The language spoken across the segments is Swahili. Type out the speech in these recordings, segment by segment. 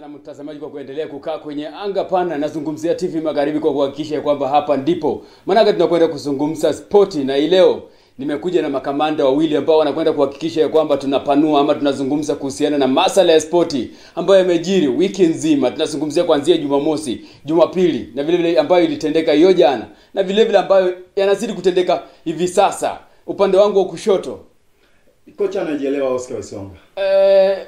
sana mtazamaji kwa kuendelea kukaa kwenye anga pana. Nazungumzia TV Magharibi kwa kuhakikisha kwamba hapa ndipo, maanake tunakwenda kuzungumza spoti, na hii leo nimekuja na makamanda wawili ambao wanakwenda kuhakikisha ya kwamba tunapanua ama tunazungumza kuhusiana na masala ya spoti ambayo yamejiri wiki nzima. Tunazungumzia kuanzia Jumamosi, Jumapili na vile vile ambayo ilitendeka hiyo jana na vile vile ambayo yanazidi kutendeka hivi sasa. Upande wangu wa kushoto Kocha anajielewa Oscar Wesonga. eh,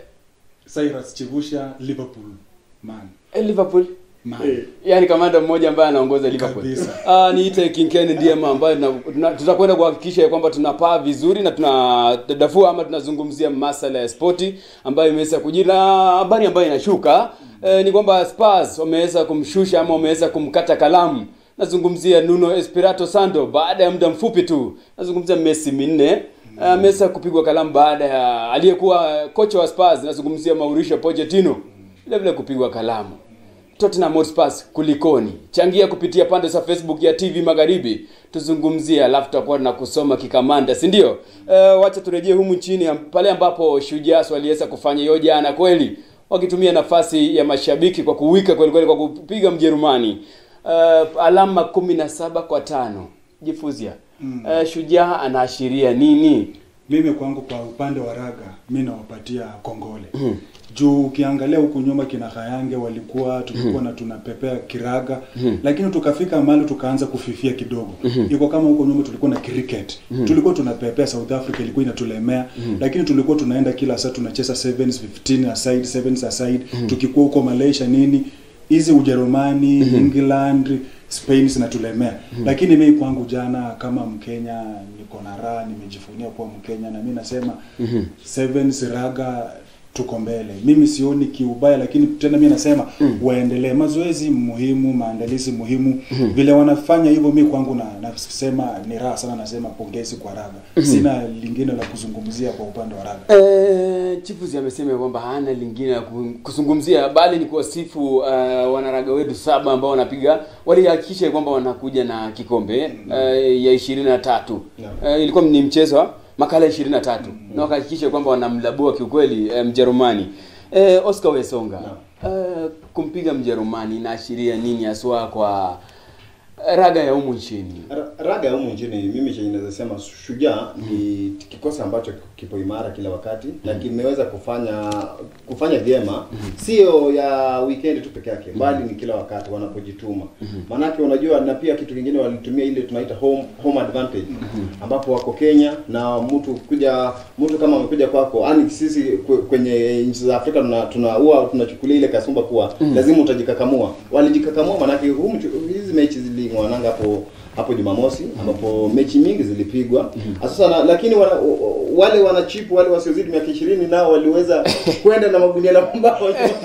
Cyrus Chivusha Liverpool man. eh, Liverpool Man. Eh, yaani kamanda mmoja ambaye anaongoza Liverpool. Kabisa. Ah, niite King Ken ndiye ambaye tuna- tuna- tutakwenda kuhakikisha ya kwamba tunapaa vizuri na tunadadafua ama tunazungumzia masala ya spoti ambayo imeweza kujiri na habari ambayo inashuka eh, ni kwamba Spurs wameweza kumshusha ama wameweza kumkata kalamu. Nazungumzia Nuno Espirito Santo baada ya muda mfupi tu. Nazungumzia Messi minne ameweza kupigwa kalamu baada ya aliyekuwa kocha wa Spurs, nazungumzia Mauricio Pochettino vile vile kupigwa kalamu. Tottenham Hotspur kulikoni? Changia kupitia pande za Facebook ya TV Magharibi, tuzungumzie, alafu tutakuwa na kusoma kikamanda, si ndio? Uh, wacha turejee humu nchini am- pale ambapo Shujaa waliweza kufanya hiyo jana kweli, wakitumia nafasi ya mashabiki kwa kuwika kweli kweli kwa kupiga Mjerumani uh, alama kumi na saba kwa tano. Jifuzia mm. uh, Shujaa anaashiria nini? Mimi kwangu kwa upande wa raga mi nawapatia kongole mm. juu ukiangalia huku nyuma kina Hayange walikuwa tulikuwa na tunapepea kiraga mm. lakini tukafika mahali tukaanza kufifia kidogo mm. iko kama huko nyuma tulikuwa na cricket mm. tulikuwa tunapepea South Africa ilikuwa inatulemea mm. lakini tulikuwa tunaenda kila saa tunacheza sevens 15 aside sevens aside mm. tukikuwa huko Malaysia nini hizi Ujerumani England Spain zinatulemea lakini mimi kwangu jana kama Mkenya niko na raha, nimejivunia kuwa Mkenya na mimi nasema Sevens raga tuko mbele. Mimi sioni kiubaya, lakini tena mimi nasema waendelee. Mazoezi muhimu, maandalizi muhimu, vile wanafanya hivyo, mimi kwangu na nasema ni raha sana, nasema pongezi kwa raga. Sina lingine la kuzungumzia kwa upande wa raga. Eh, Chifuzi amesema kwamba hana lingine la ku- kuzungumzia bali ni kuwasifu uh, wanaraga wetu saba ambao wanapiga walihakikisha kwamba wanakuja na kikombe uh, ya ishirini na tatu Naam. uh, ilikuwa ni mchezo wa makala ishirini na tatu na wakahakikisha kwamba wanamlabua kiukweli uh, Mjerumani uh, Oscar Wesonga uh, kumpiga Mjerumani inaashiria nini haswa kwa raga ya humu nchini? Ra- Raga ya humu nchini mimi chenye naweza sema Shujaa ni kikosi ambacho kipo imara kila wakati na kimeweza kufanya kufanya vyema, sio ya weekend tu peke yake, bali ni kila wakati wanapojituma. Maanake unajua, na pia kitu kingine walitumia ile tunaita home home advantage, ambapo wako Kenya na mtu kuja mtu kama amekuja kwako, yani sisi kwe- kwenye nchi za Afrika tuna tuna huwa tunachukulia ile kasumba kuwa lazima utajikakamua. Walijikakamua maanake huu mchu- hizi mechi zilingwananga hapo hapo Jumamosi ambapo mechi mingi zilipigwa. Sasa na, lakini wana, wale wanachipu wale wasiozidi miaka 20 nao waliweza kwenda na magunia la mbao.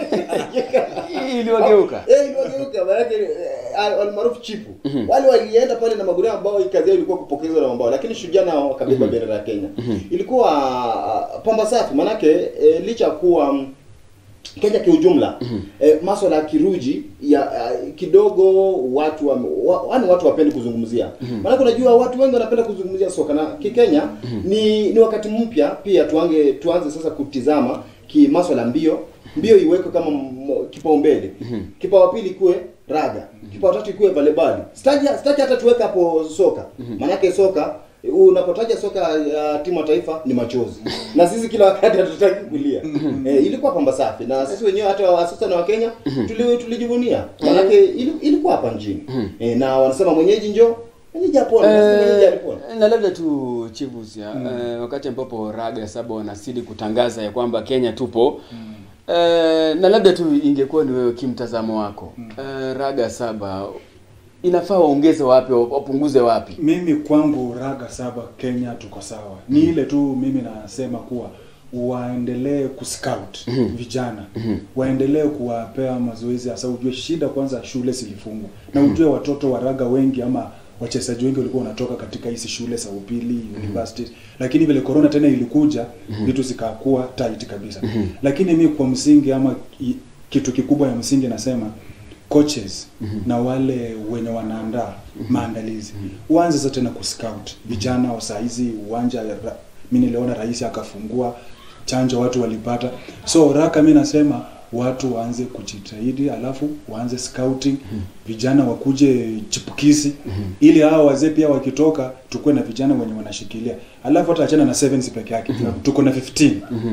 Iliwageuka. Eh, iliwageuka maanake eh, almaarufu chipu. Wale walienda pale na magunia ambao kazi yao ilikuwa kupokezwa na mambao, lakini Shujaa nao wakabeba bendera ya Kenya. Ilikuwa ah, pamba safi maanake eh, licha ya kuwa mm, Kenya kiujumla eh, maswala ya kiruji ya uh, kidogo watu wa, wa, yani watu wapendi kuzungumzia maana unajua watu wengi wanapenda kuzungumzia soka na kikenya ni ni wakati mpya pia tuange tuanze sasa kutizama ki maswala ya mbio mbio iwekwe kama m- kipaumbele kipao pili kuwe raga kipao tatu ikuwe volleyball sitaki sitaki hata tuweke hapo soka maanake soka unapotaja soka ya timu ya taifa ni machozi na sisi kila wakati hatutaki kulia eh, ilikuwa pamba safi na sisi wenyewe hata wasusa na wakenya tuli, tulijivunia manake ili, ilikuwa hapa nchini eh, na wanasema mwenyeji njo mwenyeji apone na sisi mwenyeji alipona Eh, na labda tu Chivusia eh, wakati ambapo raga saba wanazidi kutangaza ya kwamba Kenya tupo eh, na labda tu ingekuwa ni wewe kimtazamo wako eh, raga saba inafaa waongeze wapi wapunguze wapi? Mimi kwangu raga saba Kenya tuko sawa. Ni ile tu mimi nasema kuwa waendelee kuscout vijana, waendelee kuwapea mazoezi, hasa ujue shida kwanza, shule zilifungwa na ujue watoto wa raga wengi ama wachezaji wengi walikuwa wanatoka katika hizi shule za upili universities, lakini vile corona tena ilikuja vitu zikakuwa tight kabisa. Lakini mi kwa msingi ama i- kitu kikubwa ya msingi nasema coaches na wale wenye wanaandaa maandalizi uanze sasa tena kuscout vijana wa saa hizi uwanja mi niliona rais akafungua chanjo watu walipata so raka mi nasema watu waanze kujitahidi alafu waanze scouting vijana wakuje chipukizi ili hao wazee pia wakitoka tukuwe na vijana wenye wanashikilia alafu hata achana na sevens peke yake tuko na 15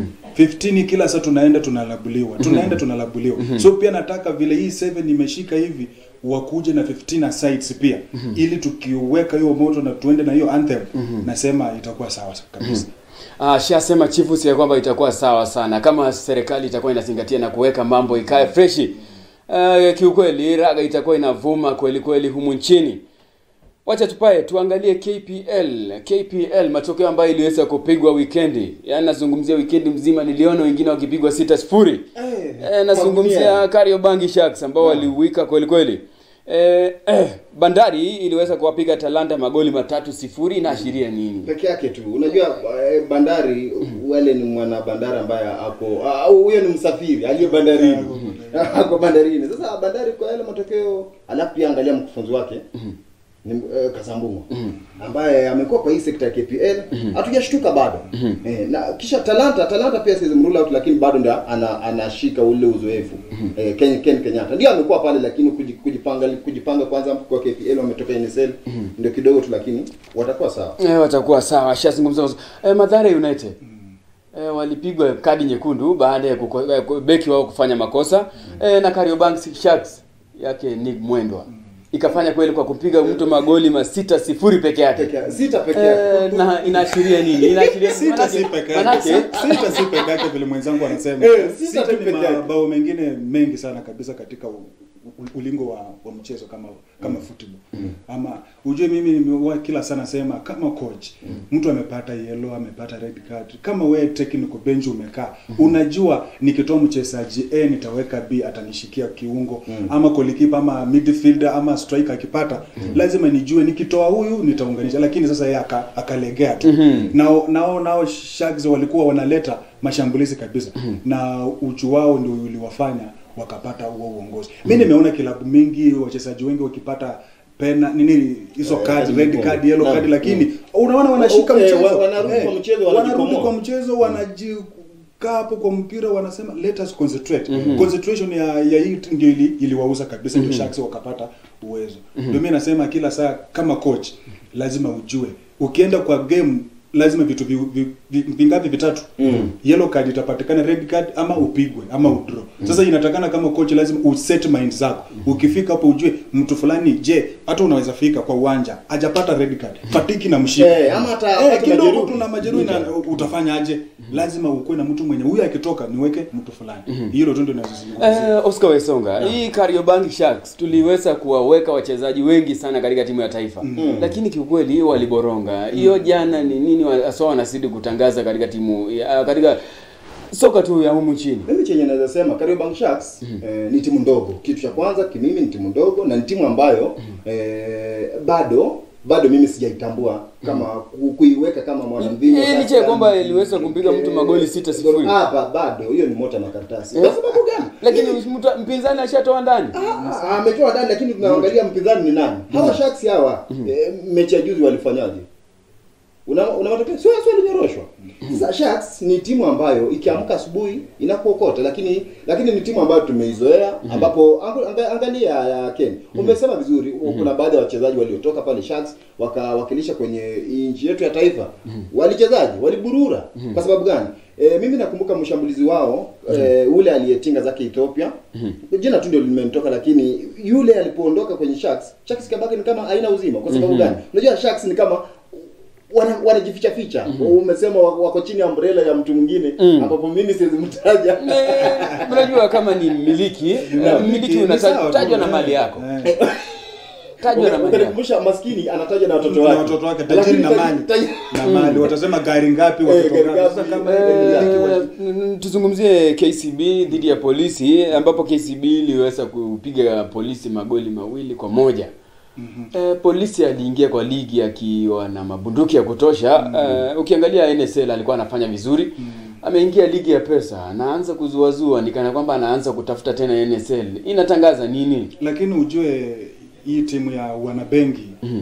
15 kila saa tunaenda tunalabuliwa tunaenda tunalabuliwa so pia nataka vile hii 7 imeshika hivi wakuje na 15 sides pia ili tukiweka hiyo moto na tuende na hiyo anthem nasema itakuwa sawa kabisa Ah, shasema chifu si ya kwamba itakuwa sawa sana kama serikali itakuwa inazingatia na kuweka mambo ikae freshi. Uh, kiukweli raga itakuwa inavuma kweli kweli humu nchini. Wacha tupae tuangalie KPL. KPL matokeo ambayo iliweza kupigwa weekendi. Yaani nazungumzia weekendi mzima niliona wengine wakipigwa sita sifuri. Eh, Eh, nazungumzia kwa Kariobangi Sharks ambao waliwika kweli kweli. Eh, eh, Bandari iliweza kuwapiga Talanta magoli matatu sifuri inaashiria nini? peke yake tu unajua eh, bandari wale ni mwana bandari ambaye ako ah, huyo ni msafiri aliye bandarini ako bandarini sasa bandari kwa yale matokeo alafu pia angalia mkufunzi wake ni eh, Kasambungo ambaye amekuwa kwa hii sekta ya KPL hatujashtuka bado eh, na kisha Talanta Talanta pia siwezi mrule out lakini bado ndio ana, anashika ule uzoefu eh, Ken, Ken Kenyatta ndio amekuwa pale lakini kuji- kujipanga kujipanga kwanza kwa KPL wametoka NSL ndio kidogo tu lakini watakuwa sawa Eh, watakuwa sawa. Shazungumza eh, Mathare United eh, walipigwa kadi nyekundu baada ya kuko- eh, ku- beki wao kufanya makosa eh, na Kariobangi Sharks yake Nick Mwendwa ikafanya kweli kwa kupiga mtu magoli masita sifuri peke yake. peke yake sita peke yake Eh, na inaashiria nini? Inaashiria sita si peke yake manake- sita si peke yake vile mwenzangu anasema Eh, sita sita tu ni peke yake. mabao mengine mengi sana kabisa katika u, u, ulingo wa, wa mchezo kama kama football ama ujue mimi nimewa kila sana sema kama coach mtu amepata yellow amepata red card kama we technical bench umekaa unajua nikitoa mchezaji A nitaweka B atanishikia kiungo ama goalkeeper ama midfielder ama striker akipata lazima nijue nikitoa huyu nitaunganisha lakini sasa yeye aka, akalegea tu nao nao nao Sharks walikuwa wanaleta mashambulizi kabisa na uchu wao ndio uliwafanya wakapata huo uongozi. Mimi nimeona kilabu mingi wachezaji wengi wakipata pena nini hizo Eh, card kadi red nyekundu. card yellow Naam. card lakini unaona wanashika Eh, mchezo wa- wanarudi kwa mchezo, wanarudi wanajikomoa. kwa mchezo wanajikaa hapo kwa mpira wanasema let us concentrate concentration ya ya hii ndio ili, iliwauza kabisa ndio Sharks wakapata uwezo ndio mimi nasema kila saa kama coach lazima ujue ukienda kwa game lazima vitu vi, vi, vi, vingapi vitatu Mm. yellow card itapatikana red card ama upigwe ama udraw sasa inatakana kama coach lazima uset mind zako ukifika hapo ujue mtu fulani je hata unaweza fika kwa uwanja hajapata red card fatiki na mshika Eh, ama hata eh, apate kidogo majeruhi. tuna majeruhi na utafanyaje lazima ukuwe na mtu mwenye huyu akitoka niweke mtu fulani hilo tu ndio nazungumzia Eh, Oscar Wesonga, hii Kariobangi Sharks tuliweza kuwaweka wachezaji wengi sana katika timu ya taifa lakini kiukweli waliboronga. Hiyo jana ni nini wa- haswa wanazidi kutangaza katika timu ya, katika soka tu ya humu nchini. mimi chenye naweza sema Kariobangi Sharks eh, ni timu ndogo. Kitu cha kwanza kimimi ni timu ndogo na ni timu ambayo eh, bado bado mimi sijaitambua kama ku- kuiweka kama mwanamvinyo. Eh, licha ya kwamba iliweza kumpiga mtu magoli sita sifuri. Hapa bado hiyo ni mota makaratasi. Kwa sababu gani? Lakini mtu- mpinzani ashatoa ndani. Ah, ah, ametoa ndani lakini tunaangalia mpinzani ni nani? Hawa Sharks hawa eh, mechi ya juzi walifanyaje? Una una matokeo sio sio linyoroshwa. Sasa Sharks ni timu ambayo ikiamka asubuhi inakuokota lakini lakini ni timu ambayo tumeizoea ambapo angu- anga- angalia ya Ken. Umesema vizuri kuna baadhi ya wachezaji waliotoka pale Sharks wakawakilisha kwenye nchi yetu ya taifa. Walichezaji waliburura kwa sababu gani? E, mimi nakumbuka mshambulizi wao e, ule aliyetinga zake Ethiopia. Jina tu ndio limenitoka lakini yule alipoondoka kwenye Sharks, Sharks kabaki ni kama haina uzima kwa sababu gani? Unajua Sharks ni kama wana wanajificha ficha. Umesema wako wako chini ya umbrella ya mtu mwingine ambapo mimi siwezi mtaja. Eh, Unajua kama ni mmiliki, mmiliki Ni sawa tu, unatajwa na eh, mali yako. eh. Tajwa na mali yako. Ukanikumbusha maskini anataja na watoto na wake. watoto wake tajiri na Lakini mali taji- na mali watasema gari ngapi watoto gari ngapi ngapi, sasa kama eh, ile Eh, n- tuzungumzie KCB dhidi ya polisi ambapo KCB iliweza kupiga polisi magoli mawili kwa moja. Eh, polisi aliingia kwa ligi akiwa na mabunduki ya kutosha. Eh, ukiangalia NSL alikuwa anafanya vizuri. Ameingia ligi ya pesa, anaanza kuzuazua nikana kwamba anaanza kutafuta tena NSL. Inatangaza nini? lakini ujue hii timu ya wanabengi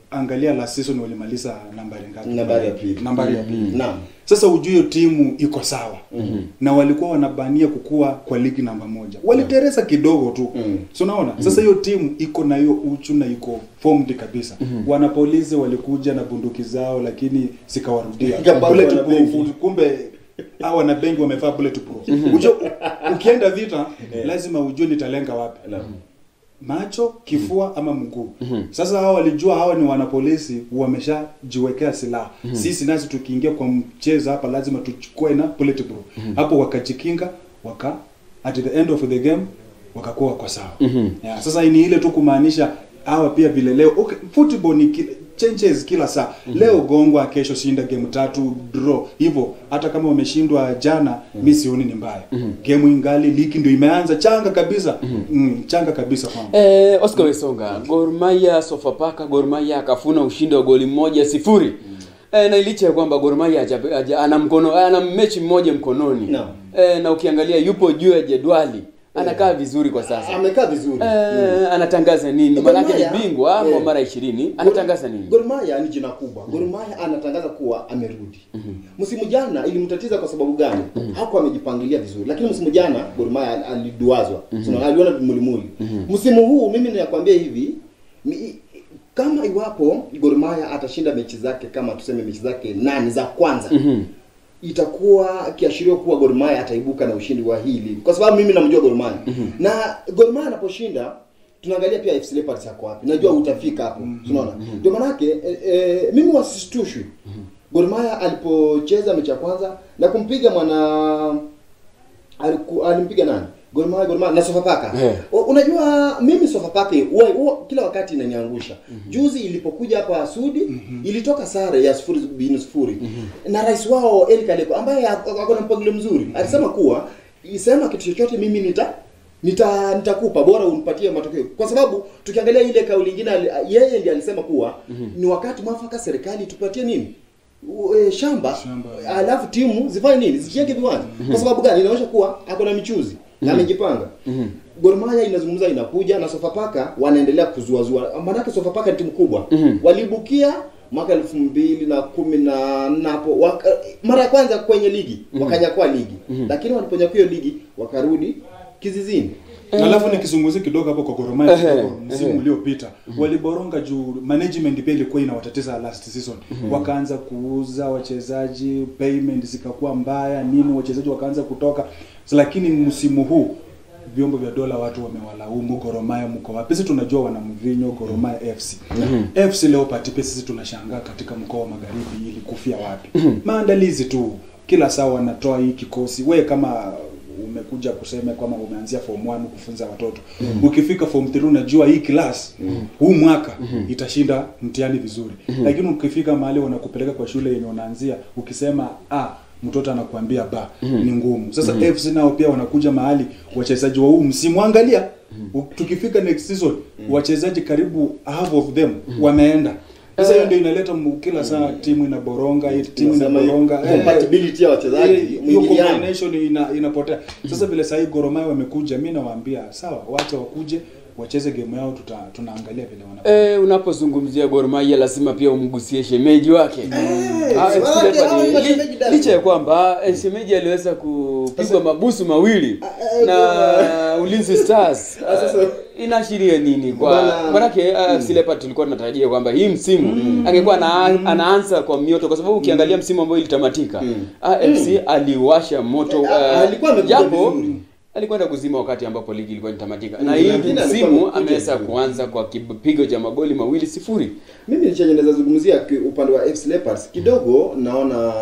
angalia last season walimaliza nambari ngapi Nambari ya pili. nambari ya pili Naam. sasa ujue hiyo timu iko sawa na walikuwa wanabania kukua kwa ligi namba moja waliteresa kidogo tu Mm. so unaona sasa hiyo timu iko na hiyo uchu na iko formed kabisa wanapolizi walikuja na bunduki zao lakini zikawarudia Ikabaki Bulletproof, wanabenki. kumbe hao wanabenki wamevaa bulletproof Ujue, ukienda vita lazima ujue nitalenga wapi Naam. macho kifua ama mguu sasa hao walijua hawa ni wanapolisi wameshajiwekea silaha sisi nasi tukiingia kwa mchezo hapa lazima tuchukue na bulletproof hapo wakajikinga waka at the end of the game wakakuwa wako sawa yeah, sasa ni ile tu kumaanisha hawa pia vile leo okay, football ni kila, changes kila saa leo gongwa kesho shinda game tatu draw hivyo hata kama wameshindwa jana mi sioni ni mbaya game ingali liki ndio imeanza changa kabisa mm, changa kabisa kwangu Eh, Oscar Wesonga, Gor Mahia Sofapaka, Gor Mahia akafuna ushindi wa goli moja sifuri. Eh, na licha ya kwamba Gor Mahia haja- haja- ana mkono ana mechi mmoja mkononi. Naam. Eh, na ukiangalia yupo juu ya jedwali. Anakaa vizuri kwa sasa. amekaa vizuri Eh, anatangaza nini? Gor Maanake ni Mahia, bingwa eh, wa mara 20. Anatangaza nini? Gor Mahia ni jina kubwa. Gor Mahia anatangaza kuwa amerudi. Msimu jana ilimtatiza kwa sababu gani? Hakuwa amejipangilia vizuri. Lakini msimu jana Gor Mahia aliduazwa. Sio aliona mulimuli. Msimu huu mimi ninakwambia hivi, mi, kama iwapo Gor Mahia atashinda mechi zake kama tuseme mechi zake nane za kwanza itakuwa kiashirio kuwa Gor Mahia ataibuka na ushindi wa hili, kwa sababu mimi namjua Gor Mahia na Gor Mahia anaposhinda tunaangalia pia FC Leopards yako wapi. Najua utafika hapo, unaona. Ndio manake e, e, mimi wasistushwi Gor Mahia alipocheza mechi ya kwanza na kumpiga mwana aliku, alimpiga nani? Gor Mahia, Gor Mahia na Sofapaka. Eh. U- Unajua mimi Sofapaka huwa huwa kila wakati inaniangusha. Juzi ilipokuja hapa Sudi ilitoka sare ya sifuri bin sifuri na rais wao Eric Aleko ambaye ako ako na mpangilio mzuri alisema kuwa isema kitu chochote mimi nita nita nitakupa bora unipatie matokeo kwa sababu tukiangalia ile kauli nyingine ali- yeye ndiye alisema kuwa ni wakati mwafaka serikali tupatie nini U- e, shamba, Shamba. alafu timu zifanye nini zijenge viwanja kwa sababu gani inaonyesha kuwa ako na michuzi na amejipanga Gor Mahia inazungumza inakuja na Sofapaka wanaendelea kuzuazua maanake Sofapaka ni timu kubwa walibukia mwaka elfu mbili na kumi na nne hapo waka, mara ya kwanza kwenye ligi wakanyakua ligi lakini waliponyakua hiyo ligi wakarudi kizizini alafu nikizungumzia kidogo hapo kwa Gor Mahia Ehe, kidogo, msimu ehe. uliopita waliboronga juu management pia ilikuwa inawatatiza last season wakaanza kuuza wachezaji payment zikakuwa mbaya nini wachezaji wakaanza kutoka lakini msimu huu vyombo vya dola watu wamewalaumu Gor Mahia mko wapi sisi tunajua wana mvinyo Gor Mahia FC FC Leopards pia sisi tunashangaa katika mkoa wa magharibi ilikufia wapi maandalizi tu kila saa wanatoa hii kikosi we kama umekuja kusema kwamba umeanzia form 1 kufunza watoto ukifika form 3 unajua hii class huu mwaka itashinda mtihani vizuri lakini ukifika mahali wanakupeleka kwa shule yenye unaanzia ukisema ah mtoto anakuambia ba ni ngumu sasa FC nao pia wanakuja mahali wachezaji wa huu msimu angalia u- tukifika next season wachezaji karibu half of them wameenda sasa hiyo ndio inaleta mu- kila saa timu inaboronga hii timu Tunasema inaboronga eh, compatibility ya wachezaji, eh, hiyo mwingiliano. combination ina, inapotea sasa vile sahii Gor Mahia wamekuja mi nawaambia sawa wacha wakuje wacheze game yao tuta, tunaangalia vile wana Eh, unapozungumzia Gor Mahia lazima pia umgusie shemeji wake. Ah, si FC wake, Leopards, hao ni li- mashemeji dada. licha ya kwamba eh, shemeji aliweza kupigwa mabusu mawili eh, na Ulinzi Stars. Ah, sasa- Ah, Inaashiria nini kwa Bwana- manake uh, FC Leopards tulikuwa tunatarajia kwamba hii msimu angekuwa ana, anaanza kwa mioto kwa sababu ukiangalia msimu ambao ilitamatika AFC aliwasha moto Ah, eh, alikuwa amekuja japo vizuri. alikwenda kuzima wakati ambapo ligi ilikuwa inatamatika na Mm, hii lakini alikuwa msimu amekuja ameweza vizuri. kuanza kwa kipigo cha magoli mawili sifuri mimi chenye naweza zungumzia ki- upande wa FC Leopards kidogo naona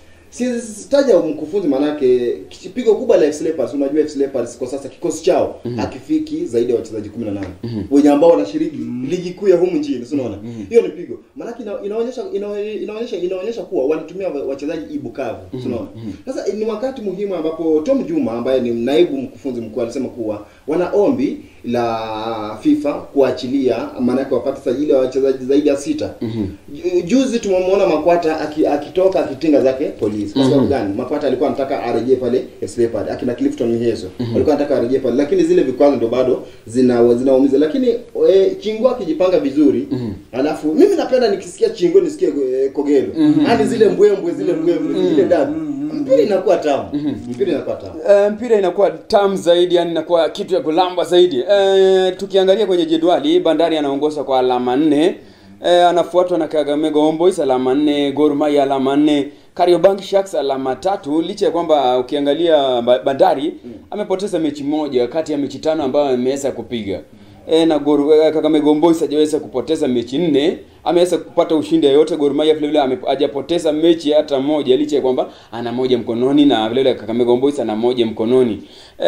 si sitaja mkufunzi manake pigo kubwa la FC Leopards unajua FC Leopards kwa sasa kikosi chao hakifiki zaidi ya wachezaji 18 wenye ambao wanashiriki ligi kuu ya humu nchini si unaona hiyo ni pigo manake ina, inaonyesha ina, inaonyesha inaonyesha kuwa walitumia wa- wachezaji ibukavu si unaona sasa ni wakati muhimu ambapo Tom Juma ambaye ni naibu mkufunzi mkuu alisema kuwa wana ombi la FIFA kuachilia maanake wapate sajili ya wachezaji zaidi ya sita. Ju- Juzi tumemwona Makwata aki- akitoka akitinga zake polisi. his kwa sababu gani Mapata alikuwa anataka arejee pale FC Leopard akina Clifton Miheso alikuwa anataka arejee pale lakini zile vikwazo ndio bado zina zinaumiza lakini e, Chingo akijipanga vizuri alafu mimi napenda nikisikia Chingo nisikie e, Kogelo yani zile mbwembwe zile mbwembwe zile dabi mpira inakuwa tamu mpira inakuwa tamu Uh, mpira inakuwa tamu zaidi yani inakuwa kitu ya kulamba zaidi uh, tukiangalia kwenye jedwali bandari anaongoza kwa alama nne uh, anafuatwa na kagamega homeboys alama nne Gor Mahia alama nne Kariobangi Sharks alama tatu licha ya kwamba ukiangalia Ba- bandari amepoteza mechi moja kati ya mechi tano ambayo ameweza kupiga e, na Gor eh, Kakamega Homeboys hajaweza kupoteza mechi nne, ameweza kupata ushindi yoyote. Gor Mahia vile vile ame- hajapoteza mechi hata moja, licha ya kwamba ana moja mkononi na vile vile Kakamega Homeboys ana moja mkononi.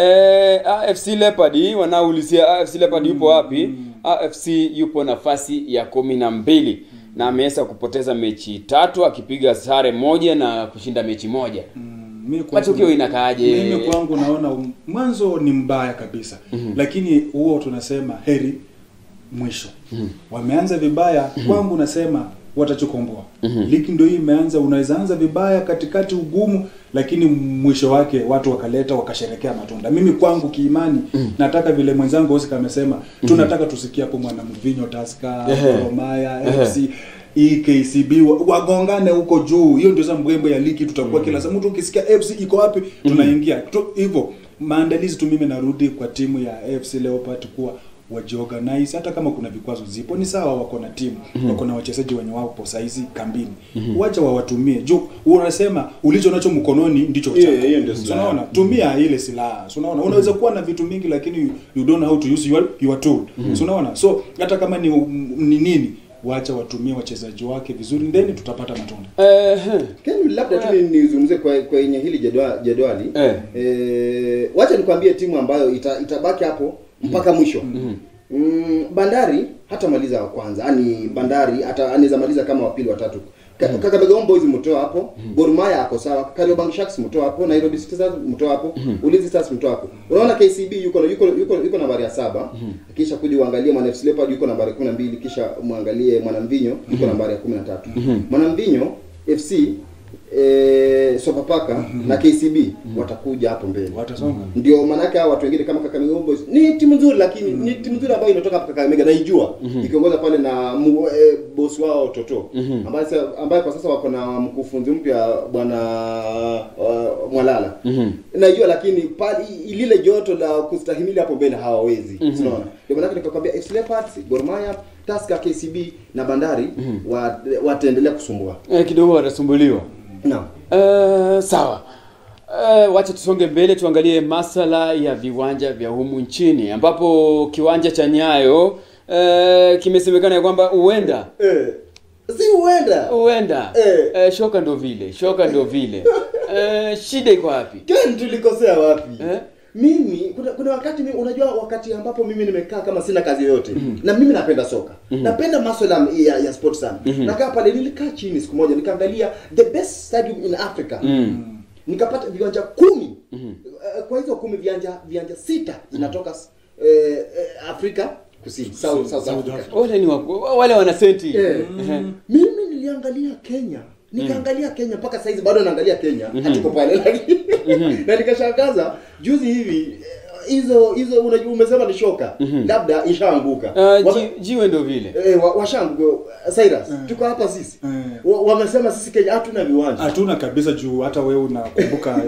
E, AFC Leopard wanaulizia AFC Leopard yupo wapi? AFC yupo nafasi ya kumi na mbili na ameweza kupoteza mechi tatu akipiga sare moja na kushinda mechi moja. Mi kwangu- Matokeo inakaaje? Mimi kwangu naona um- mwanzo ni mbaya kabisa lakini huo tunasema heri mwisho wameanza vibaya kwangu nasema watachukomboa ligi ndio hii imeanza unaweza anza vibaya katikati ugumu lakini mwisho wake watu wakaleta wakasherekea matunda mimi kwangu kiimani nataka vile mwenzangu Oscar amesema tunataka tusikie hapo mwana mvinyo Tusker Ehe. Gor Mahia Ehe. FC hii KCB wa- wagongane huko juu. Hiyo ndio sasa mbwembe ya ligi tutakuwa kila saa. Mtu ukisikia FC iko wapi, tunaingia Tu- hivyo. Maandalizi tu, mimi narudi kwa timu ya AFC Leopard kuwa wajiorganize, hata kama kuna vikwazo zipo ni sawa, wako na timu wako na wachezaji wenye wapo saizi kambini, wacha wawatumie juu. Unasema ulicho nacho mkononi ndicho Hiyo- chako. hiyo ndio So, silaha. unaona, tumia ile silaha. So, unaona, unaweza kuwa na vitu mingi lakini you, you don't know how to use your, your tool. So, unaona, so hata kama ni, ni nini wacha watumie wachezaji wake vizuri, then tutapata matunda. Eh, Ken, labda tu ni- nizungumzie kwa kwenye hili jedwa- jedwali Eh. Eh, wacha nikwambie timu ambayo ita, itabaki hapo mpaka mwisho mm, Bandari hatamaliza wa kwanza, yani Bandari hata anaweza maliza kama wa pili watatu. Ka- Kakamega Homeboys mtoa hapo, Gor Mahia ako sawa, Kariobangi Sharks mtoa hapo, Nairobi City Stars mtoa hapo, Ulinzi Stars mtoa hapo. Unaona KCB yuko yuko yuko, yuko nambari ya saba, kisha kuja uangalie Mwana FC Leopard yuko nambari 12, kisha muangalie Mwanamvinyo yuko nambari ya 13. Mwanamvinyo FC eh, Sofapaka na KCB watakuja hapo mbele Watasonga. ndio maanake hao watu wengine kama Kakamega Homeboys ni timu nzuri, lakini ni timu nzuri ambayo inatoka hapa Kakamega naijua ikiongoza pale na mu, e, boss wao Toto ambaye sa- ambaye kwa sasa wako na mkufunzi mpya bwana uh, Mwalala naijua, lakini pale i- lile joto la kustahimili hapo mbele hawawezi, unaona. Ndio maanake nikakwambia FC Leopards, Gor Mahia, Tusker, KCB na Bandari wa, wataendelea kusumbua. eh, kidogo watasumbuliwa. Naam. Uh, sawa. Uh, wacha tusonge mbele tuangalie masala ya viwanja vya humu nchini ambapo kiwanja cha Nyayo uh, kimesemekana ya kwamba huenda Eh, si huenda huenda Eh. eh, shoka ndo vile shoka ndo vile eh, shida iko wapi? Ken, tulikosea wapi? Eh? Mimi kuna, kuna wakati mimi, unajua wakati ambapo mimi nimekaa kama sina kazi yoyote na mimi napenda soka napenda masuala ya, ya sport sana nakaa pale, nilikaa chini siku moja nikaangalia the best stadium in Africa nikapata viwanja kumi Eh, kwa hizo kumi viwanja viwanja sita zinatoka eh, eh, Afrika Kusini South, South Africa. Wale ni wako, wale wana senti. Eh. Ehe. Mimi niliangalia Kenya nikaangalia Kenya mpaka saizi bado naangalia Kenya hatuko pale lakini na nikashangaza juzi hivi eh, hizo hizo unajua umesema ni shoka labda ishaanguka Uh, Waka- ji, jiwe ndo vile. eh, wa- washaanguka Cyrus tuko hapa sisi Eh. Wa- wamesema sisi Kenya hatuna viwanja hatuna kabisa juu hata wewe unakumbuka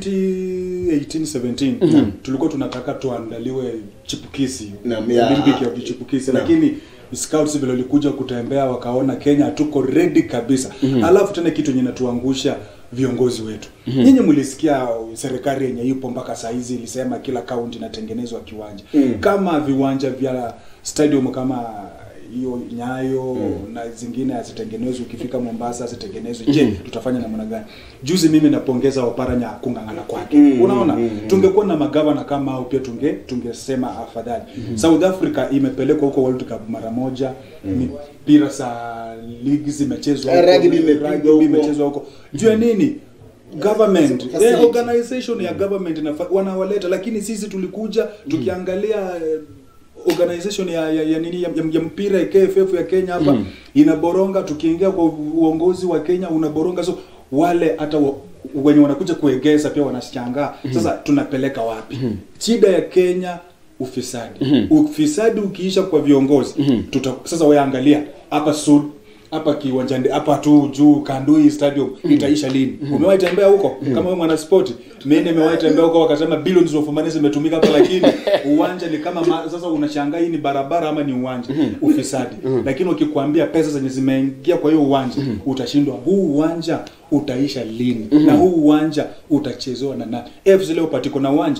2018 17 tulikuwa tunataka tuandaliwe chipukisi Naam, ya. Olympic ya vichipukisi Naam. lakini scouts vile walikuja kutembea wakaona Kenya hatuko ready kabisa alafu tena kitu yenye natuangusha viongozi wetu nyinyi mlisikia serikali yenye ipo mpaka saa hizi ilisema kila kaunti inatengenezwa kiwanja Mm. kama viwanja vya stadium kama hiyo Nyayo na zingine hazitengenezwi, ukifika Mombasa hazitengenezwi. Je, tutafanya namna gani? Juzi mimi napongeza Oparanya kung'ang'ana kwake. Mm, Unaona, mm, tungekuwa na magavana kama hao pia tunge tungesema afadhali. South Africa imepelekwa huko World Cup mara moja, mipira za ligi zimechezwa Eh, huko, rugby imepigwa rugby huko. imechezwa huko. Juu ya nini? Government, Facility. eh, organization ya government inafa- wanawaleta, lakini sisi tulikuja tukiangalia eh, organization ya, ya, ya nini ya, ya, ya mpira ya KFF ya Kenya hapa inaboronga. Tukiingia kwa uongozi wa Kenya unaboronga, so wale hata wa, wenye wanakuja kuegeza pia wanashangaa sasa tunapeleka wapi shida ya kenya ufisadi ufisadi ukiisha kwa viongozi tuta, sasa weangalia hapa sud hapa kiwanjani hapa tu juu kandui stadium itaisha lini umewahi tembea huko kama wewe mwana sport mimi nimewahi tembea huko wakasema billions of money zimetumika hapa lakini uwanja ni kama ma, sasa unashangaa hii ni barabara ama ni uwanja ufisadi lakini ukikwambia pesa zenye zimeingia kwa hiyo uwanja utashindwa huu uwanja utaisha lini na huu uwanja utachezewa na nani AFC leo patiko na uwanja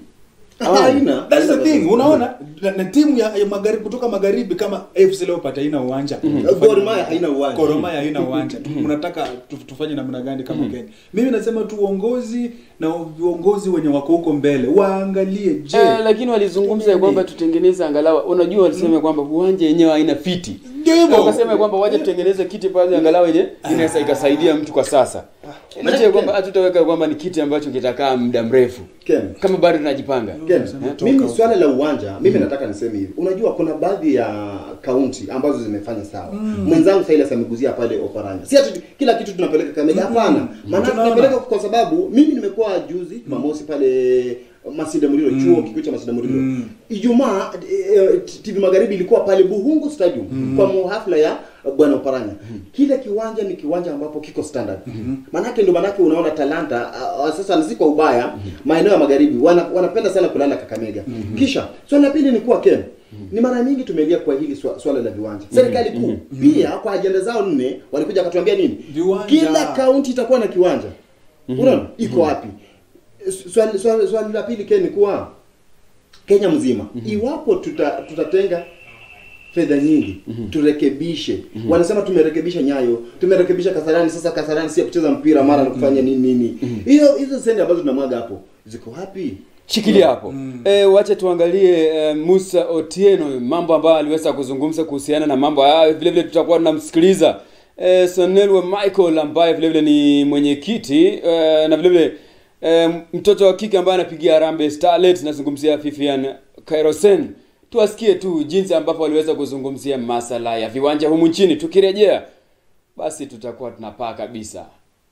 Haina. That's the thing, unaona na, na timu ya, ya magharibi kutoka magharibi kama AFC Leopards haina uwanja. Gor Mahia haina uwanja. Gor Mahia haina uwanja. Tu- Mnataka tu- tufanye namna gani kama Kenya? Mimi nasema tu uongozi na viongozi wenye wako huko mbele waangalie je, Eh, lakini walizungumza ya kwamba tutengeneze angalau unajua walisema kwamba uwanja yenyewe haina fiti Ndio hivyo. Na wakasema ya kwamba waje tutengeneze kiti pale angalau yenye inaweza ikasaidia mtu kwa sasa licha ya kwamba hatutaweka kwamba ni kiti ambacho kitakaa muda mrefu Ken. kama bado tunajipanga Ken, Unasema toka mimi huko. swala la uwanja mimi nataka niseme hivi unajua kuna baadhi ya kaunti ambazo zimefanya sawa mwenzangu Silas ameguzia pale Oparanya si ati kila kitu tunapeleka Kakamega hapana maana Tunaona. tunapeleka kwa sababu mimi nimekuwa juzi Jumamosi pale Masida Muliro chuo kikuu cha Masida Muliro Ijumaa eh, TV Magharibi ilikuwa pale Buhungu Stadium kwa muhafla ya bwana Oparanya kile kiwanja ni kiwanja ambapo kiko standard manake ndio manake unaona talanta ah, ah, sasa si kwa ubaya maeneo ya magharibi wana, wanapenda sana kulala Kakamega kisha swali la pili ni kuwa Ken ni mara nyingi tumelia kwa hili swa- swala la viwanja serikali kuu pia kwa ajenda zao nne walikuja wakatuambia nini Viwanja. kila kaunti itakuwa na kiwanja unaona iko wapi swali swali swali la pili Ken ni kuwa Kenya mzima iwapo tuta, tutatenga fedha nyingi turekebishe wanasema tumerekebisha nyayo tumerekebisha kasarani sasa kasarani si ya kucheza mpira mara na kufanya nini nini hiyo hizo senti ambazo tunamwaga hapo ziko wapi shikilia hapo eh, wache tuangalie eh, Musa Otieno mambo ambayo aliweza kuzungumza kuhusiana na mambo haya vile vile tutakuwa tunamsikiliza eh, Sonelwe Michael ambaye vile vile ni mwenyekiti eh, na vile vile eh, mtoto wa kike ambaye anapigia Harambee Starlet nazungumzia Fifian Kairosen tuwasikie tu jinsi ambavyo waliweza kuzungumzia masala ya viwanja humu nchini tukirejea basi tutakuwa tunapaa kabisa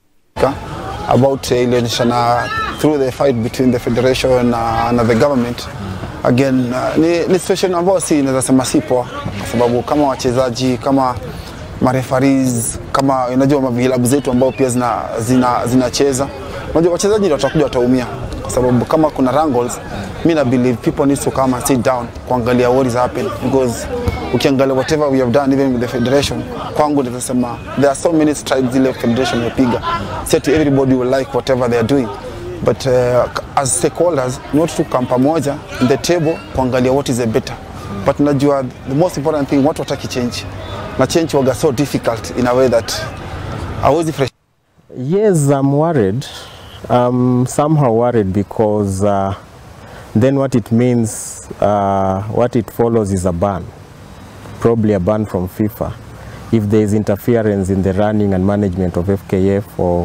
about uh, ilionyeshana through the fight between the federation uh, and the government again uh, ni, ni situation ambayo si naweza sema si poa kwa sababu kama wachezaji kama marefaris kama unajua vilabu zetu ambao pia zina zina zinacheza unajua wachezaji ndio watakuja wataumia kwa sababu kama kuna wrangles mi na believe people need to come and sit down kuangalia what is happening because ukiangalia whatever we have done even with the federation kwangu nitasema there are so many strides ile federation imepiga set everybody will like whatever they are doing but uh, as stakeholders not to come pamoja in the table kuangalia what is a better but najua the most important thing watu wataki change na change waga so difficult in a way that hawezi fresh Yes, I'm worried. I'm somehow worried because uh, then what it means, uh, what it follows is a ban, probably a ban from FIFA, if there is interference in the running and management of FKF or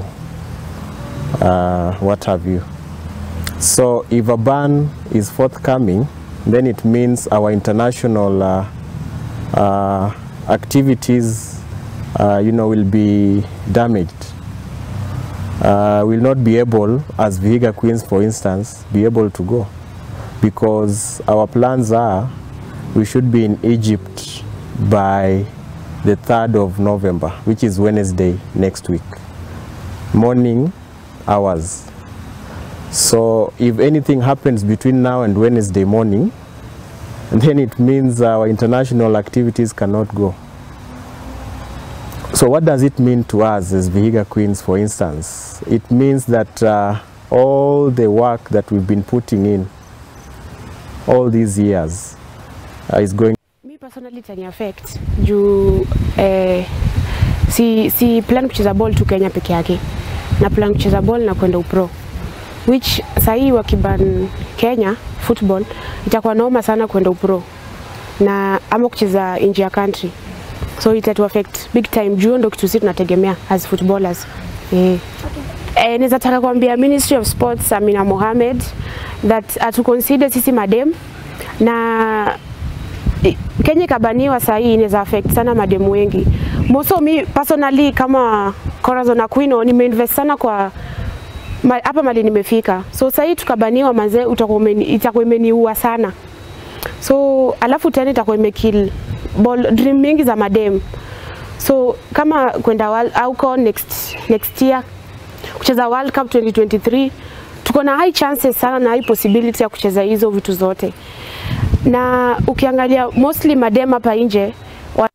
uh, what have you. So if a ban is forthcoming, then it means our international uh, uh, activities, uh, you know, will be damaged uh, will not be able, as Vihiga Queens for instance, be able to go because our plans are we should be in Egypt by the 3rd of November, which is Wednesday next week, morning hours. So if anything happens between now and Wednesday morning, then it means our international activities cannot go. So what does it mean to us as Vihiga Queens, for instance? It means that uh, all the work that we've been putting in all these years uh, is going Mi personally itani affect juu eh, si, si plan kucheza ball tu Kenya peke yake na plan kucheza ball na kwenda upro which sahii wakiban Kenya football itakuwa noma sana kwenda upro na ama kucheza nje ya country so itatu affect big time juu ndo kitu sisi tunategemea as footballers eh. Eh, naweza taka kuambia Ministry of Sports Amina Mohamed that atu consider sisi madem na i- Kenya ikabaniwa saa hii inaweza affect sana mademu wengi. Moso mi personally kama Corazon Aquino nimeinvest sana kwa ma- hapa mali nimefika. So sasa hii tukabaniwa mazee, utakuwa umeni- itakuwa imeniua sana. So alafu tena itakuwa imekill ball dream mingi za madem. So kama kwenda world auko next next year kucheza World Cup 2023 tuko na high chances sana na high possibility ya kucheza hizo vitu zote, na ukiangalia mostly madem hapa nje wa-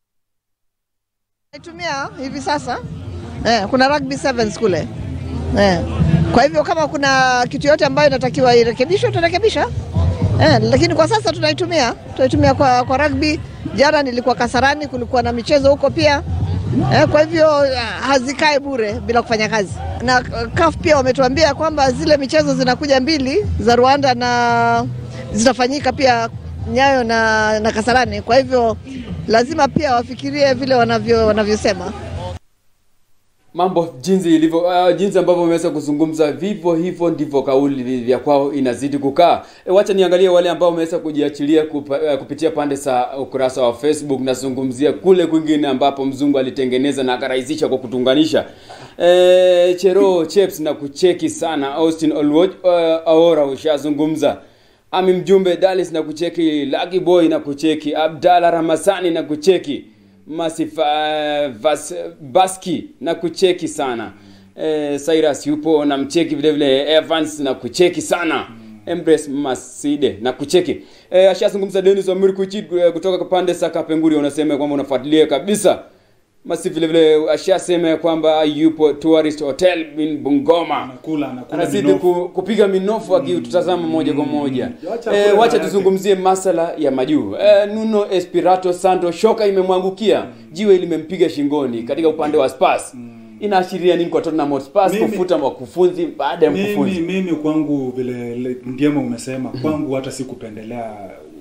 Naitumia hivi sasa eh, kuna rugby sevens kule eh. Kwa hivyo kama kuna kitu yote ambayo inatakiwa irekebishwe tutarekebisha eh, lakini kwa sasa tunaitumia tunaitumia kwa, kwa rugby. Jana nilikuwa Kasarani, kulikuwa na michezo huko pia eh, kwa hivyo ah, hazikae bure bila kufanya kazi. Na ah, CAF pia wametuambia kwamba zile michezo zinakuja mbili za Rwanda na zitafanyika pia Nyayo na, na Kasarani. Kwa hivyo lazima pia wafikirie vile wanavyo wanavyosema. mambo jinsi ilivyo uh, jinsi ambavyo wameweza kuzungumza vivyo hivyo ndivyo kauli vya kwao inazidi kukaa e, wacha niangalie wale ambao wameweza kujiachilia kupa, uh, kupitia pande za ukurasa wa facebook nazungumzia kule kwingine ambapo mzungu alitengeneza na akarahisisha kwa kutunganisha e, chero cheps na kucheki sana austin Olwoch, uh, aora ushazungumza ami mjumbe dalis na kucheki Lucky boy na kucheki abdala ramazani na kucheki Masif uh, Vas, Baski na kucheki sana eh, Cyrus yupo na mcheki vile vile Evans na kucheki sana Embrace Maside na kucheki eh, ashazungumza Dennis Omir Kuchit eh, kutoka pande za Kapenguri unasema kwamba unafuatilia kabisa Masi vile vile ashasema ya kwamba yupo tourist hotel in Bungoma Anakula, anakula anazidi minofu. ku, kupiga minofu akitutazama moja kwa moja Wacha eh, kula wacha yake. tuzungumzie masala ya majuu eh, Nuno Espirito Santo shoka imemwangukia jiwe limempiga shingoni katika upande wa Spurs inaashiria nini kwa Tottenham Hotspur Mimi- kufuta wakufunzi baada ya mimi, mkufunzi mimi kwangu vile le- ndiema umesema kwangu hata sikupendelea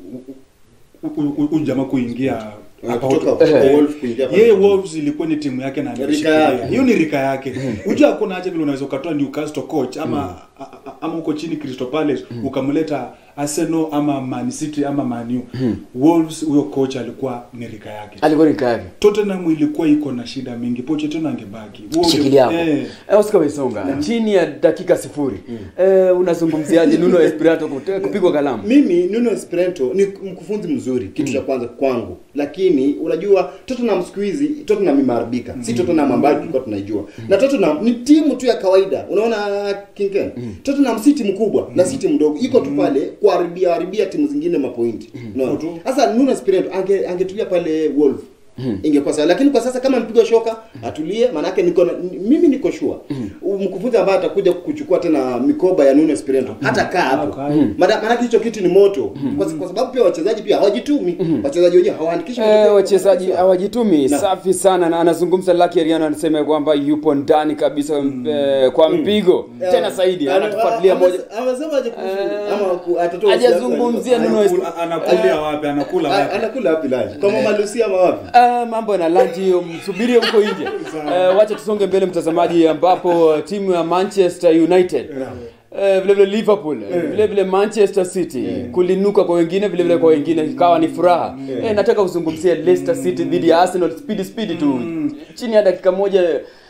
huyu jamaa kuingia hapa kutoka Hot- kwa Eh, Wolves kuingia pale. yeye Wolves ilikuwa ni timu yake na Rika alishikilia. yake. hiyo ni rika yake unajua hakuna haja vile unaweza ukatoa Newcastle coach ama a- a- ama huko chini Crystal Palace ukamleta Arsenal ama Man City ama Man U Wolves huyo coach alikuwa ni rika yake alikuwa ni kaka Tottenham ilikuwa iko na shida mingi Pochettino angebaki Huo ndio- shikilia hapo eh, eh, Oscar Wesonga chini ya dakika sifuri eh, unazungumziaje Nuno Espirito kute- kupigwa kalamu mimi Nuno Espirito ni mkufunzi mzuri kitu cha kwanza kwangu lakini unajua Tottenham siku hizi Tottenham imeharibika si Tottenham ambayo tulikuwa tunaijua na Tottenham ni timu tu ya kawaida unaona Kinken Tottenham si timu kubwa na si timu ndogo iko tu pale kuharibia haribia timu zingine mapointi unaona Tu. sasa Nuno Espirito ange angetulia pale Wolves ingekuwa sawa lakini kwa sasa kama mpigwa shoka atulie maanake niko na, mimi niko sure mkufunzi ambaye atakuja kuchukua tena mikoba ya Nuno Espirito hata kaa hapo Kaa. Maana- maanake hicho kitu ni moto kwa, kwa sababu pia wachezaji pia hawajitumi wachezaji wenyewe hawaandikishi Eh, matokeo. wachezaji hawajitumi Na. safi sana na anazungumza Lucky Ariano anasema kwamba yupo ndani kabisa eh, kwa mpigo tena zaidi Ana- anatufuatilia ama- moja amesema aje kuhusu Eh, ama ku- atatoa hajazungumzia siasa? Nuno Anakula- anakulia wapi anakula A- wapi anakula wapi lunch kwa mama Lucia ama wapi Uh, mambo na lanji hiyo msubirie huko nje. Uh, wacha tusonge mbele mtazamaji, ambapo timu ya Manchester United Uh, vile vile Liverpool vile vile Manchester City kulinuka kwa wengine vile vile kwa wengine ikawa ni furaha eh, nataka kuzungumzia Leicester City dhidi ya Arsenal speed speed tu chini ya dakika moja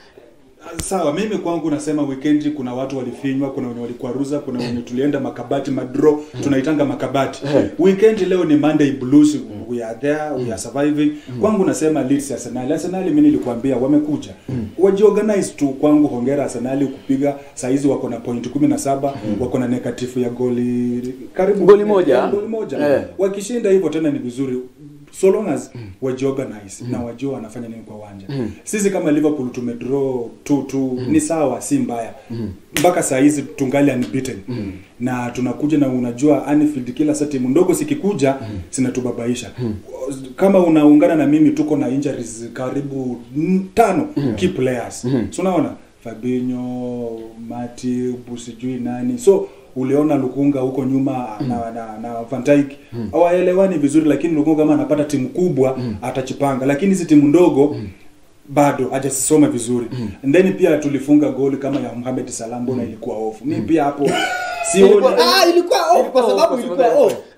sawa mimi kwangu nasema weekend kuna watu walifinywa kuna wenye walikwaruza kuna wenye tulienda makabati madro tunaitanga makabati weekend leo ni monday blues we are there we are surviving kwangu nasema Leeds Arsenal Arsenal mimi nilikwambia wamekuja wajiorganize tu kwangu hongera Arsenal kupiga saizi wako na point 17 wako na negative ya goli karibu Goli moja? ya goli moja Eh. wakishinda hivyo tena ni vizuri so long as wajiorganize na wajua wanafanya nini kwa uwanja sisi kama liverpool tumedraw 2-2 ni sawa si mbaya mpaka saa hizi tungali unbeaten na tunakuja na unajua Anfield kila saa timu ndogo sikikuja zinatubabaisha kama unaungana na mimi tuko na injuries karibu mm, tano key players so unaona Fabinho Matip sijui nani so uliona Lukunga huko nyuma na, na, na Van Dijk hawaelewani vizuri, lakini Lukunga kama anapata timu kubwa atachipanga, lakini hizi timu ndogo bado hajasoma vizuri and then pia tulifunga goli kama ya Mohamed Salah, mbona ilikuwa off? Mimi pia hapo sioni ah ilikuwa off kwa sababu ilikuwa off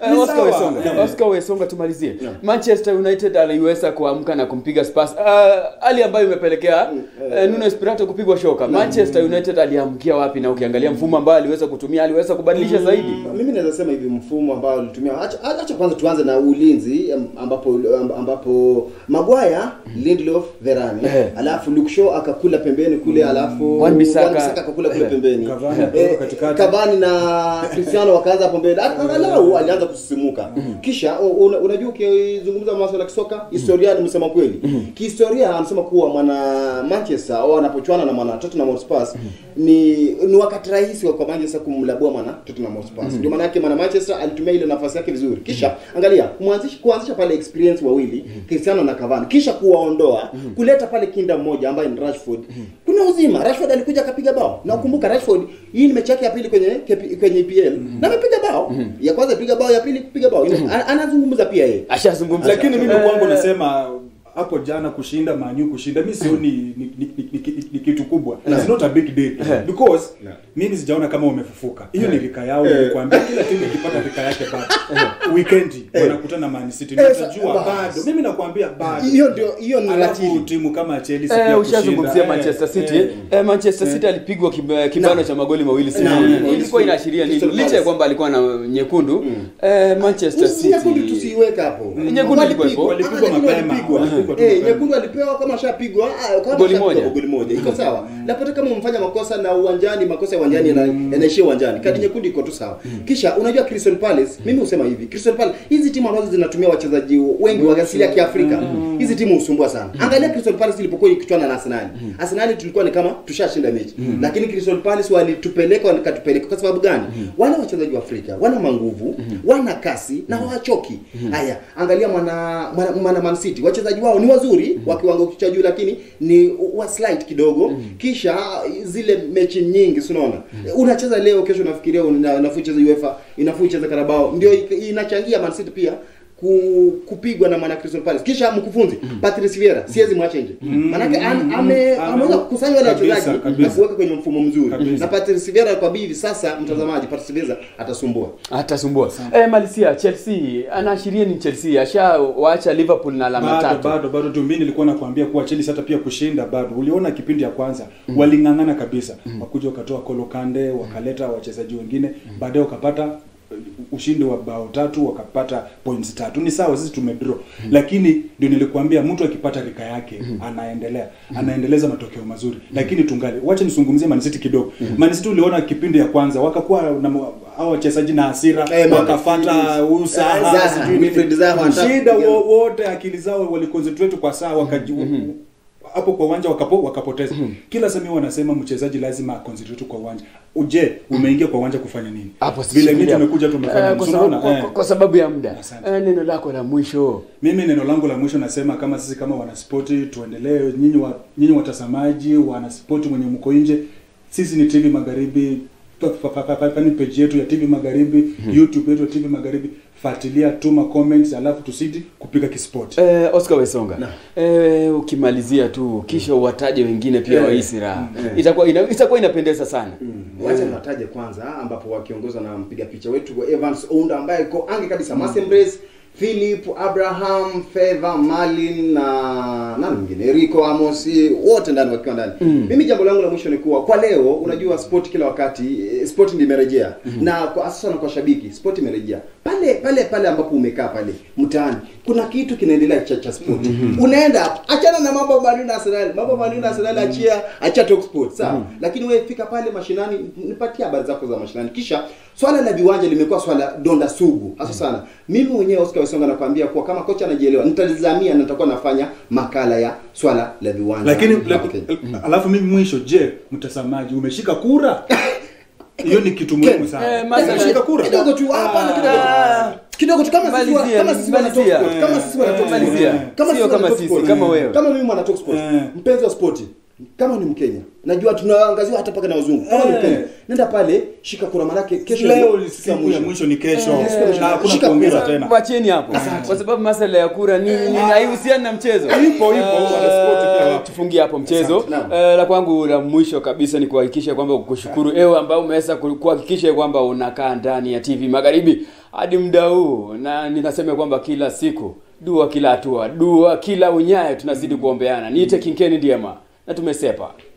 Eh, Ni Oscar sawa. Wesonga, Yeah. Oscar Wesonga tumalizie. Manchester United aliweza kuamka na kumpiga Spurs. Uh, hali ambayo imepelekea uh, Nuno Espirito kupigwa shoka. Manchester United aliamkia wapi na ukiangalia mfumo ambao aliweza kutumia aliweza kubadilisha zaidi. mimi naweza sema hivi mfumo ambao alitumia acha, acha kwanza tuanze na ulinzi am- ambapo ambapo Magwaya Lindelof Verane Eh. alafu Luke Shaw akakula pembeni kule alafu Wan-Bissaka. akakula kule Eh. pembeni Cavani Eh, akatoka katikati. Cavani na Cristiano wakaanza hapo mbele angalau alianza kusisimuka kisha u- una- unajua ukizungumza masuala ya kisoka historia ni msema kweli kihistoria anasema kuwa mwana Manchester au anapochuana na mwana Tottenham Hotspur ni ni wakati rahisi wa kwa Manchester kumlabua mwana Tottenham Hotspur ndio maana yake mwana Manchester alitumia ile nafasi yake vizuri kisha angalia kuanzisha kuanzisha pale experience wawili Cristiano na Cavani kisha kuwaondoa kuleta pale kinda mmoja ambaye ni Rashford kuna uzima Rashford alikuja akapiga bao na ukumbuka Rashford hii ni mechi yake ya pili kwenye KP kwenye EPL na amepiga bao ya kwanza piga bao ya pili piga bao Ina- anazungumza pia yeye Ashazungumza. lakini mimi Eh, kwangu nasema hapo jana kushinda manyu kushinda mi sioni ni, ni, ni, ni, ni, ni kitu kubwa It's not a big deal because mimi sijaona kama wamefufuka hiyo ni rika yao nilikwambia kila timu ikipata rika yake bado weekend wanakutana na Man City Eh, nitajua bas. bado mimi nakwambia bado hiyo ndio hiyo ni alafu ratili timu kama Chelsea Eh, pia ushazungumzia kushinda, Manchester eh, City. eh. Eh, Manchester City alipigwa kib- kibano cha magoli mawili Naam. sifuri. Naam. Ilikuwa inaashiria nini? Crystal Licha ya Palace. kwamba alikuwa na nyekundu. Eh, Manchester City. nyekundu tusiiweka hapo Nyekundu ilikuwa ipo. Walipigwa Ah, lakini mapema, walipigwa. walipigwa tu Eh, mapema. nyekundu alipewa kama shapigwa ah, kama Goli shapigwa moja. goli moja iko sawa lapata kama umefanya makosa na uwanjani makosa ya uwanjani yana- yanaishia uwanjani kadi nyekundu iko tu sawa kisha unajua Crystal Palace mimi husema hivi Crystal Palace hizi timu ambazo zinatumia wachezaji wengi wa asili ya Kiafrika hizi timu husumbua sana angalia Crystal Palace ilipokuwa ikichwana na Arsenal Arsenal tulikuwa ni kama tushashinda mechi lakini Crystal Palace walitupeleka wakatupeleka kwa sababu gani wale wachezaji wa Afrika wana manguvu wana kasi na hawachoki haya angalia mwana mwana, mwana Man City wachezaji wao ni wazuri wa kiwango cha juu lakini ni wa slight kidogo kisha zile mechi nyingi si unaona unacheza leo kesho unafikiria una- unafaa ucheze UEFA inafaa ucheze Carabao ndio ik- inachangia Man City pia ku, kupigwa na mwana Crystal Palace kisha mkufunzi Patrice Vieira siwezi mwacha nje manake am- ame- Ame- ameweza kukusanya wale kabisa, wachezaji na kabisa. kuweka kwenye mfumo mzuri Kabisa. na Patrice Vieira kwa bivi sasa mtazamaji Patrice Vieira atasumbua atasumbua eh, Malisia Chelsea anaashiria ni Chelsea ashawaacha Liverpool na alama bado tatu bado bado tu mimi nilikuwa nakwambia kuwa Chelsea hata pia kushinda bado uliona kipindi ya kwanza waling'ang'ana kabisa wakuja wakatoa Kolo Kande wakaleta wachezaji wengine baadaye wakapata uh, ushindi wa bao tatu wakapata points tatu ni sawa sisi tumedraw lakini ndio nilikwambia mtu akipata rika yake anaendelea anaendeleza matokeo mazuri lakini tungali wacha nisungumzie Man City kidogo Man City uliona kipindi ya kwanza wakakuwa na mo- hao wachezaji na hasira Eh, man, wakafata eh, usaha Zaha, sijui nini. Wilfried Zaha wanataka shida kupigana. wo- wote akili zao waliconcentrate kwa saa wakaji hapo kwa uwanja wakapo wakapoteza kila sami wanasema mchezaji lazima aconcentrate kwa uwanja uje umeingia kwa uwanja kufanya nini hapo si vile mimi shikilia. tumekuja tumefanya Eh, kwa sababu, unaona kwa, eh. kwa, kwa sababu ya muda Asante. eh, neno lako la mwisho mimi neno langu la mwisho nasema kama sisi kama wanaspoti tuendelee nyinyi wa, nyinyi watazamaji wanaspoti mwenye mko nje sisi ni TV Magharibi pa- pa- pa- pa- pa- pani page yetu ya TV Magharibi YouTube yetu ya TV Magharibi fuatilia tuma comments alafu tusidi kupiga kispoti Eh, Oscar Wesonga eh, ukimalizia tu kisha uwataje wengine pia Eh, wa hii silaha itakuwa ina, itakuwa inapendeza sana wacha niwataje kwanza ambapo wakiongozwa na mpiga picha wetu wa Evans Ounda ambaye iko ange kabisa mm. Masembrace Philip Abraham Favor Malin na nani mwingine Rico Amos wote ndani wakiwa ndani mm. mimi jambo langu la mwisho ni kuwa kwa leo unajua sport kila wakati eh, sport ndio imerejea mm. na kwa sasa na kwa shabiki sport imerejea pale pale pale ambapo umekaa pale mtaani kuna kitu kinaendelea cha cha sport unaenda achana na mambo Man na Arsenal mambo Man na Arsenal achia achia talk sport sawa lakini wewe fika pale mashinani nipatie habari zako za mashinani kisha swala la viwanja limekuwa swala donda sugu hasa sana mimi mwenyewe Oscar Wesonga nakwambia kuwa kama kocha anajielewa nitalizamia na nitakuwa nafanya makala ya swala la viwanja lakini hapa laki- Kenya. alafu mimi mwisho je mtazamaji umeshika kura hiyo ni kitu muhimu sana Eh, masala- umeshika kura kidogo tu hapana kidogo Ah. kidogo tu kama sisi wa- Malizia, kama sisi wana talk malizia. sport kama sisi wana talk sport Malizia. kama Sio sisi wana kama talk sisi, sport kama wewe. kama mimi mwana talk sport Eh. mpenzi wa sport kama ni Mkenya najua tunaangaziwa hata paka na wazungu kama ni Eh. Mkenya nenda pale shika kura manake kesho leo ndio siku ya mwisho ni kesho Eh, siku ya mwisho. na hakuna Shika kuongeza kura. tena wacheni hapo kwa sababu masala ya kura ni, ni haihusiani na mchezo Ipo, ipo, Eh, wanaspoti pia wapo. tufungie hapo mchezo Asante, naam. Eh, la kwangu la mwisho kabisa ni kuhakikisha kwamba kushukuru ewe ambao umeweza ku- kuhakikisha kwamba unakaa ndani ya TV Magharibi hadi muda huu, na ninasema kwamba kila siku dua, kila hatua, dua kila unyayo, tunazidi kuombeana. Niite Kinkeni Ndiema na tumesepa.